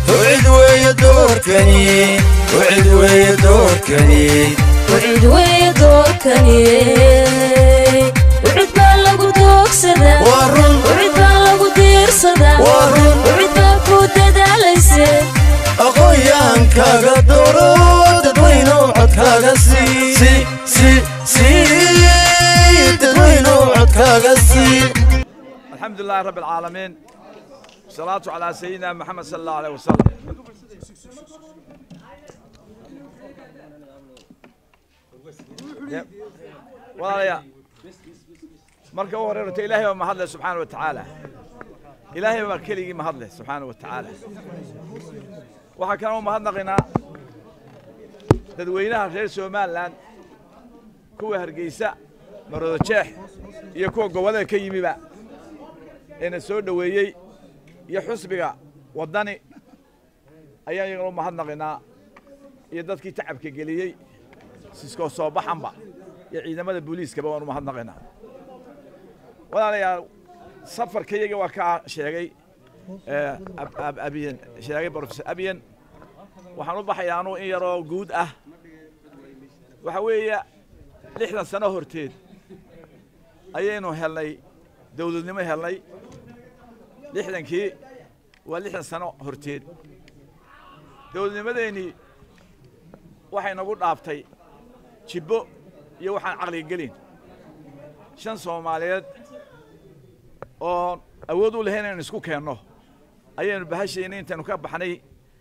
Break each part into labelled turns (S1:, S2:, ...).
S1: وعد ويا دوركني وعد ويا دوركني
S2: وعد ويا دوركني وعد baa lagu doogsadaa
S1: ورن
S2: wacid baa lagu diirsadaa
S1: ورن
S2: wacid baa ku dadaalayse
S1: aqoon kaaga dooro dadweyno codkaaga sii si si sii dadweyno codkaaga sii
S3: الحمد لله رب العالمين والصلاة على سيدنا محمد صلى الله عليه وسلم walaalayaa marka u horeerta ilaahay baa mahadle subxaana wa tacaala ilaahay baa keligii mahadle subxaana wa tacaala waxaa kaloo u mahadnaqaynaa dadweynaha reer somalilan kuwa hargeysa maroodo jeex iyo kuwa gobollada ka yimiba eena soo dhoweeyey iyo xusbiga waddani ayaan iyagana u mahadnaqaynaa iyo dadkii tacabka geliyey siskoo soo baxanba iyo ciidamada booliiskaba waan u mahadnaqaynaa walaalayaal safarka iyaga waa kaa sheegay eh, Ab- Ab- abiyan sheegay professor abiyan waxaan u baxayaa anuu in yaroo guud ah waxa weeye lixdan sano horteed ayaynu helnay dawladnimo helnay lixdankii waa lixdan sano horteed dawladnimadeennii waxay nagu dhaaftay jibbo iyo waxaan caqliga gelin shan soomaaliyeed oo awood u lahayn inaynu isku keenno ayaynu bahashayna intaynu ka baxnay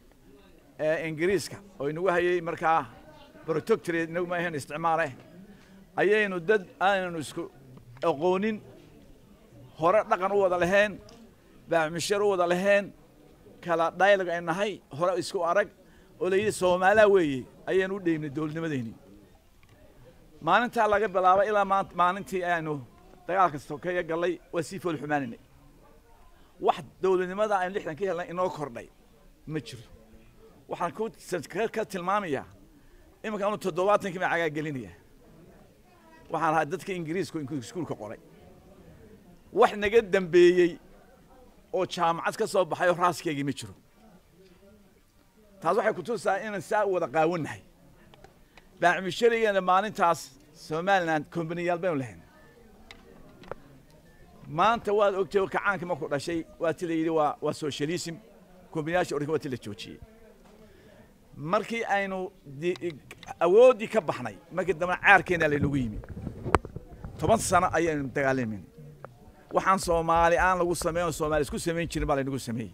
S3: ee ingiriiska oo inagu hayay markaa protectorate inagu ma ahayn isticmaale ayaynu dad aanaynu isku aqoonin hore dhaqan u wada lahayn baamishar u wada lahayn kala dialog ay nahay hore isku arag oo la yidhi soomaalaa weeye ayaynu u dheymnay dowladnimadeennii maalintaa laga bilaabo ilaa maanta maalintii aynu dagaalka sokeeye gallay waa sii fool xumaanaynay wax dowladnimada aynu lixdan ka helnay inoo kordhay ma jiro waxaan ku ka- ka tilmaamayaa iminka anu toddobaatankii baan cagaa gelinaya waxaan ahaa dadka ingiriisku iskuulka qoray wax naga dambeeyey oo jaamacad ka soo baxay oo raaskeygii ma jiro taas waxay ku tusaa inaan saa u wada qaawannahay baacmisharigeena maalintaas somalilan kombaniyaal baynu lahayn maanta waad ogtay oo kacaanka markuu dhashay waa ti la yidhi waa waa socialism kombaniyaasha oranka waa ti la joojiyey markii aynu di- awooddii ka baxnay markii dambena caarkeena laynagu yimi toban sano ayaynu dagaalamayna waxaan soomaali aan lagu sameyn oo soomaali isku samayn jirin baa laynagu sameeyey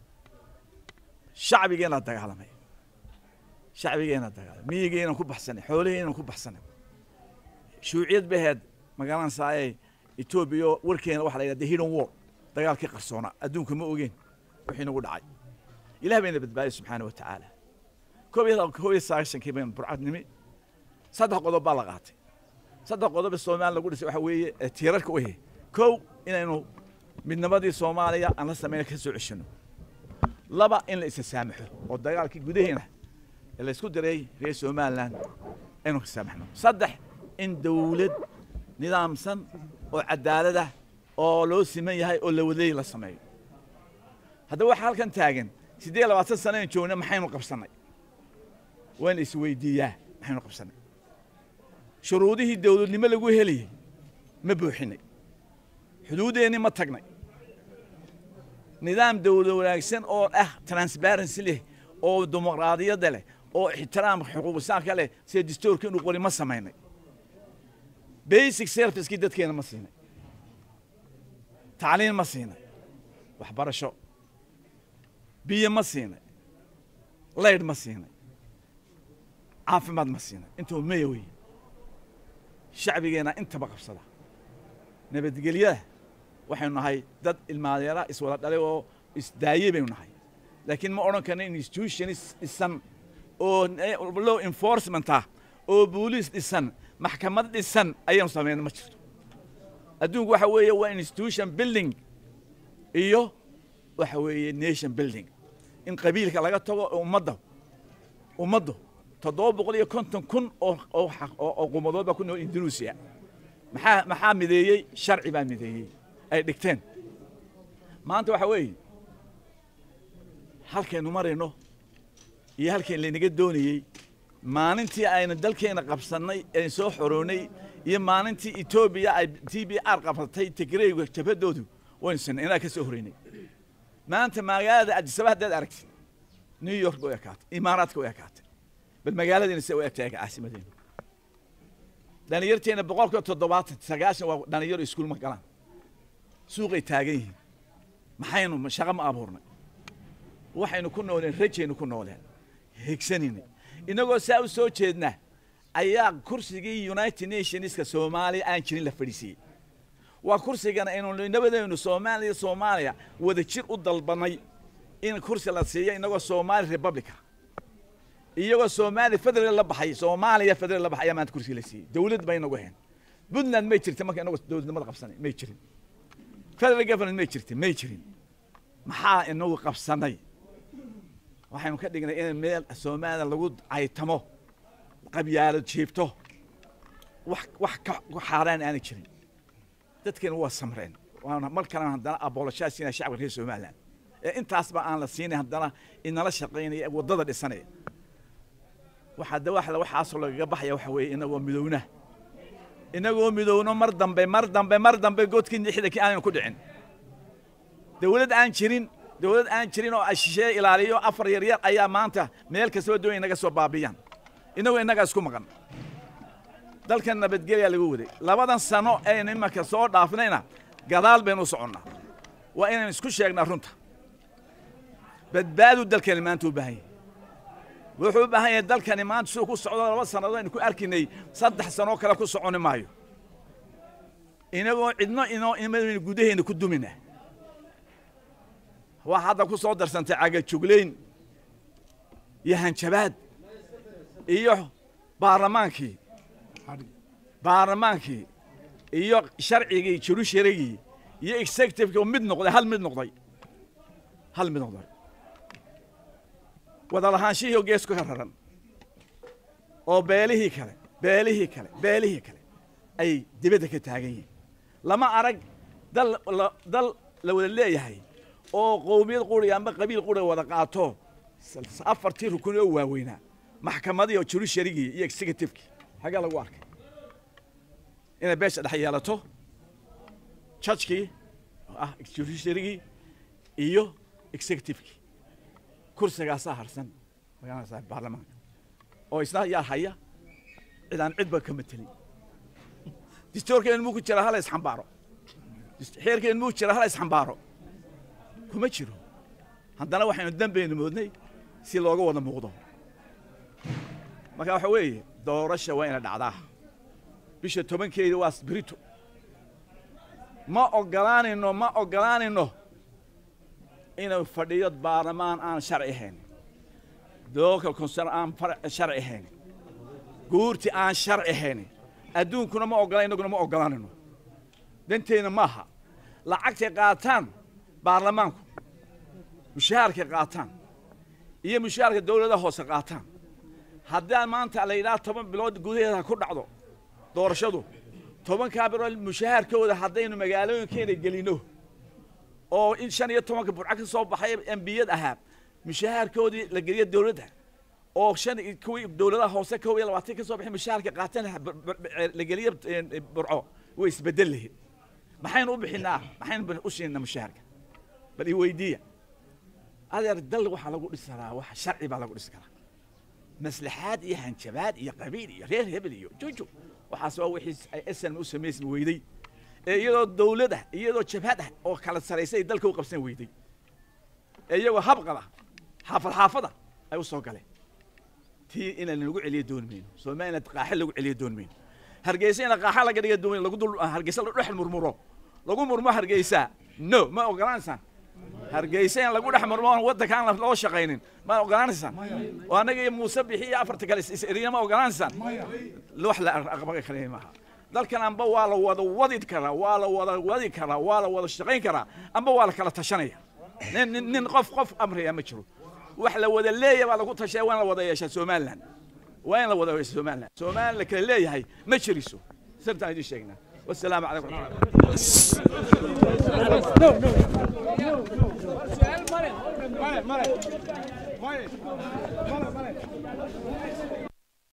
S3: shacbigeena dagaalamay shacbigeena dagaalamay miyigeena ku baxsanay xoolaheena ku baxsanay shuuciyad baheed magaalan saayay etoobiya warkeena waxa la yidhahda hidden war dagaalkii qarsoona adduunka ma ogeen wixii nagu dhacay ilaah bayna badbaadiyey subxaana wa tacaala koob iyo koob iyo sagaashankii baynu burcad nimi saddex qodob baa la qaatay saddex qodob ee soomaaliya lagu dhisay waxa weeye ee tiirarka u ahe kow inaynu midnimadii soomaaliya aan la samayna ka soo ceshino laba in la isa saamaxo oo dagaalkii gudaheena ee la isku diray reer somaliland aynu ka saamaxno saddex in dawlad nidaamsan oo cadaalad ah oo loo siman yahay oo la wadeey la sameeyo haddaba waxaa halkan taagan siddeed iyo labaatan sano aynu joogna maxaynu qabsannay waa in la isweydiiyaa maxaynu qabsannay shuruudihii dawladnimo lagu helayay ma buuxinay xuduuddeenni ma tagnay nidaam dawlad wanaagsan oo ah transparency leh oo dimuqraadiyadda leh oo ixtiraam xuquuqisaanka leh sida dastuurka inuu qori ma samaynay basic servicekii dadkeena ma siinay tacliin ma siinay waxbarasho biyo ma siinay laydh ma siinay caafimaad ma siinay intuu maya weeye shacbigeena intaba qabsada nabadgelyada waxaynu nahay dad ilmaadeera iswada dhalay oo isdaayey baynu nahay laakiin ma odhan karna institutionis dhisan oo law enforcement ah oo booliis dhisan maxkamad dhisan ayaynu samayna ma jirto adduunku waxa weeye waa institution building iyo waxa weeye nation building in qabiilka laga tago oo ummadda ummaddu toddoba boqol iyo konton kun oo oo xaq- oo oo qumadood baa ku nool indonesia maxaa maxaa mideeyey sharci baa mideeyey ay dhigteen maanta waxa weeye halkaynu marayno iyo halkayn laynaga doonayey maalintii aynu dalkeena qabsannay een soo xoroonay iyo maalintii etoobiya ay t b r qabsatay tigreyga jabhadoodu waynu sinay inaa ka soo horeynay maanta magaalada adisaba haddaad aragtid new york way ekaatay imaaraadka way ekaatay bal magaaladiina se u egtahay caasimadeena dhalinyarteena boqolkiiba toddobaatan sagaashan waa dhalinyaro iskuul ma galaan suuqay taagan yihiin maxaynu shaqo ma abuurnay waxaynu ku nooleen rajaynu ku nooleen higsanayna inagoo saa u soo jeedna ayaa kursigii united nationska soomaaliya aan jirin la fadhiisiiyey waa kursigana aynu nabadeenu soomaaliya soomaaliya wada jir u dalbanay in kursi la siiyo inagoo somali republica iyagoo soomaaliya federal la baxay soomaaliya federal la baxay ayaa maanta kursiga la siiyey dawlad bay inagu ahayn puntland may jirta marka inagoo dowladnimada qabsanay may jirin federal government may jirta may jirin maxaa inagu qabsanay waxaynu ka dhignay in meel soomaaliya lagu caytamo qabyaalo jiibto wax wax ka xaaraan aanay jirin dadkeena waa samreen waana mar kalena haddana aboolashaa siinaya shacabka reer somaliland ee intaasba aan la siinay haddana inala shaqaynaya ee waddada dhisanaya waxaa da waxla waxaasoo lagaga baxaya waxa weeye inagoo midowna inagoo midowno mar dambe mar dambe mar dambe godkii lixdankii aanaynu ku dhicin dawlad aan jirin dawlad aan jirin oo ashishee ilaaliyo afar yaryar ayaa maanta meel kastaba doonaya inaga soo baabiyaan inagoo innagaa isku maqan dalkan nabadgelyaa lagu waday labadan sano aynu imanka soo dhaafnayna gadaal baynu u soconnaa waa inaynu isku sheegnaa runta badbaadu dalkani maanta u baahan yahay wuxuu u baahan yahay dalkani maanta siduu ku socdo laba sannadood aynu ku arkinay saddex sanoo kale ku soconi maayo inagoo cidno inoo imadaynu gudaheena ku dumina waa hadda ku soo darsantay cagajuglayn iyo hanjabaad iyo baarlamaankii baarlamaankii iyo sharcigii jurusharigii iyo executivekii oo mid noqday hal mid noqday hal mid noqday wada lahaanshihii oo geesku ka raran oo beelihii kale beelihii kale beelihii kale ay dibadda ka taagan yihiin lama arag dal la dal la wada leeyahay oo qowmiyad quri amba qabiil quri wada qaato afartii rukun oo waaweynaa maxkamadii oo jurusharigii iyo executivekii xaggaa lagu arkay inay beesha dhex yeelato judgekii oo ah judiciarygii iyo executivekii kursigaasaa harsan magaalada baarlamaanka oo isna yaa haya cid aan cidba ka matelin distoorkeen muu ku jira hala isxambaaro xeerkeen muu jira hala isxambaaro kuma jiro haddana waxaynu dambeynu moodnay si looga wada muuqdo marka waxa weeye doorasha waa ina dhacdaa bisha tobankeeda waa sbirito ma ogolaanayno ma ogolaanayno inuu fadhiyo baarlamaan aan sharci ahayn local concern aan sharci ahayn guurti aan sharci ahayn adduunkuna ma ogola innaguna ma ogolaanayno danteenna maaha lacagtay qaataan baarlamaanku mushaharkay qaataan iyo mushaharka dawladaha hoose qaataan haddaan maanta la yidhaha toban bilood gudaheeda ku dhacdo doorashadu tobankaa bilood mushaharkooda haddaynu magaalooyinkeena gelino oo in shan iyo tobanka burco ka soo baxay embiyad ahaa mushaharkoodii la geliyo dawladda oo shan kuwii dawladaha hoose kow iyo labaatan ka soo baxay mushaharka qaataan la geliyo burco way isbedel lahayd maxaynu u bixinaa maxaynu u siinaa mushaharka bal i weydiiya adeer dal waxaa lagu dhisi karaa wax sharci baa lagu dhisi karaa maslaxaad iyo hanjabaad iyo qabiil iyo reer hebel iyo jojo waxaas waa wixii ay snm u samaysmi weyday ee iyadoo dawlad ah iyadoo jabhad ah oo kala saraysay dalka u qabsan weyday ee iyagoo habqada xaafad xaafada ay u soo galeen tii inaan lagu celiyo dooni mayno somaliland qaaxe lagu celiyo dooni mayno hargeysa ina qaaxa laga dhiga dooni lagu dul hargeysa la dhex murmuro lagu murmo hargeysa no ma ogolaanaysaan hargeysa in lagu dhex murmo oon waddanka aan loo shaqaynin ma ogolaanaysaan oo annaga iyo muuse bixi iyo afarta kale is-eriya ma ogolaanaysaan wax la aqbaga kale maaha dalkan amba waa la wada wadi karaa waa la wada wadi karaa waa la wada shaqayn karaa amba waa la kala tashanaya nin nin nin qof qof amraya ma jiro wax la wada leeyahay baa lagu tashaya waa in la wada yeeshaa somaliland waa in la wada yeesha somaliland somaliland la kala leeyahay ma jiriso sirtaan idin sheegnaa والسلام عليكم ورحمة الله
S4: male male male male male